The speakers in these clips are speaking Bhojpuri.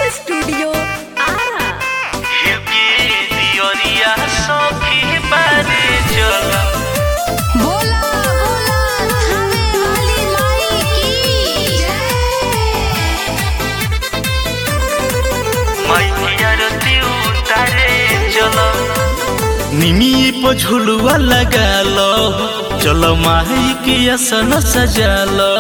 स्टूडियो आरा बोला बोला थाने वाली माई की निमी पर झुलुआ लगा लो चलो माही के असन सजा लो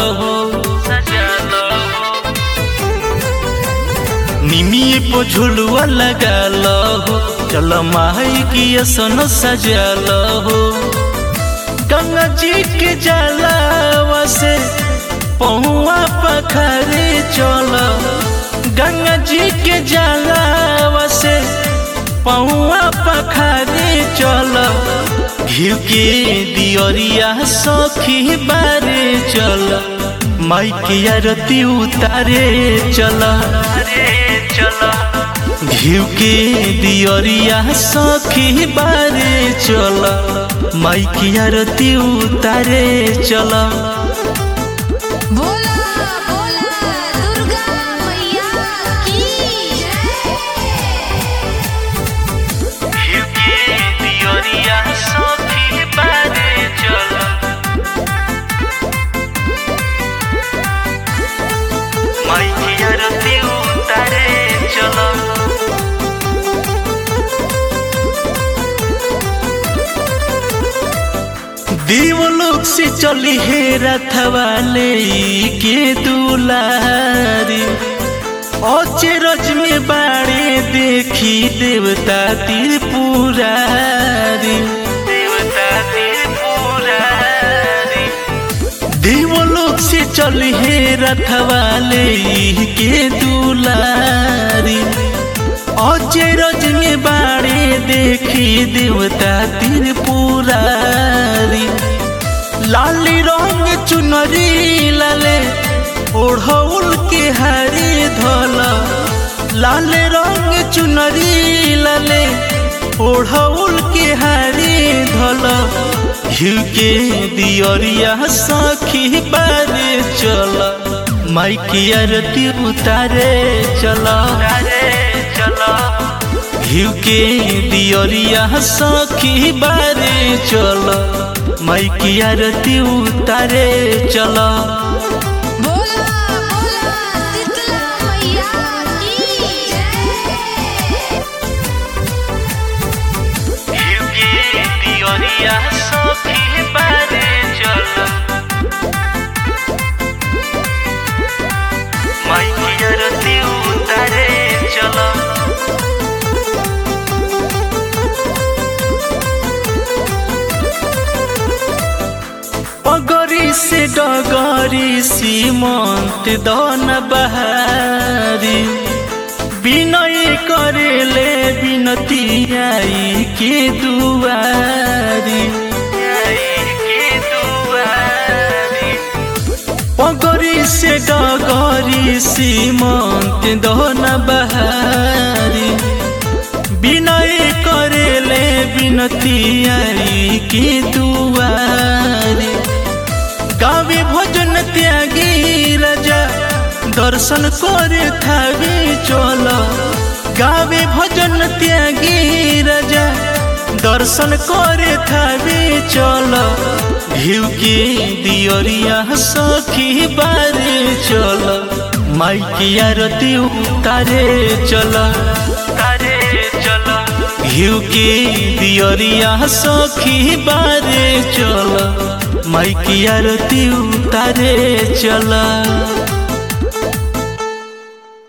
निमी पर झुलुआ लगा लो चलो माही के असन सजा लो गंगा जी के जलावा से पहुआ पखरे चलो गंगा जी के जलावा से पहुआ पखरे चल घिउ के दियरिया सखी बारे चल माई के आरती उतारे चल घिउ के दियरिया सखी बारे चल माई के आरती उतारे चल बोला बोला दुर्गा मैया की घिउ के दियरिया सखी बारे चल माई के आरती उतारे चल देवलोक से चली हे रथवाले के दुलारी अचरज में बाड़े देखी देवता त्रिपुरारी देवता त्रिपुरारी देवलोक से चली हे रथवाले के दुलारी अचरज में बाड़े देखी देवता त्रिपुरारी लाली रंग चुनरी लाले ओढ़ौल के हरी धल लाल रंग चुनरी लाले ओढ़ौल के हरी धल घिउ के दियरिया सखी बारे चल माई की आरती उतारे चल घिउ के दियरिया सखी बारे चल माई की आरती उतारे चल बोला बोला शीतला मैया की घिउ के दियरिया सखी बारे चल माई की आरती उतारे चल पगरी से डगरी सीमंत दन बहारी विनय करेले विनती आई के दुआरी पगरी से डगरी सीमंत दन बहारी विनय करेले विनती आई के दुआरी गावे भजन त्यागी राजा दर्शन करे थावी चल गावे भजन त्यागी राजा दर्शन करे थावी चल घिउ के दियरिया सखी बारे चल माई की आरती उतारे चल तारे चल घिउ के दियरिया सखी बारे चल माई की आरती उतारे चल